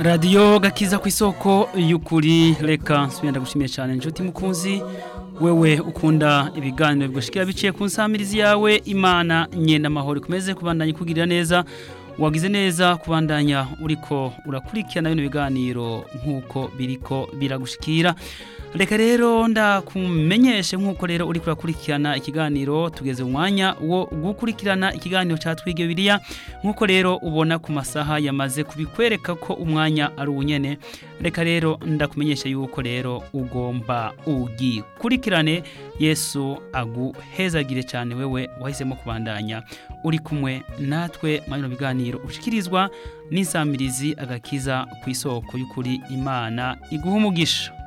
radiyo gakiza ku isoko y'ukuri reka nsubira ndagushimiye cyane inshuti mukunzi wewe ukunda ibiganiro bigushikira biciye ku nsamirizi yawe imana nyenda amahoro ikomeze kubandanya ikugirira neza wagize neza kubandanya uriko urakurikirana bino biganiro nk'uko biriko biragushikira reka rero ndakumenyeshe nk'uko rero uriko urakurikirana ikiganiro tugeze umwanya wo gukurikirana ikiganiro cya twige biriya nk'uko rero ubona ku masaha yamaze kubikwereka ko umwanya ari uwunyene reka rero ndakumenyesha yuko rero ugomba ugikurikirane yesu aguhezagire cyane wewe wahisemo kubandanya uri kumwe natwe muri bino biganiro ushikirizwa n'isamirizi agakiza ku isoko y'ukuri imana iguha umugisha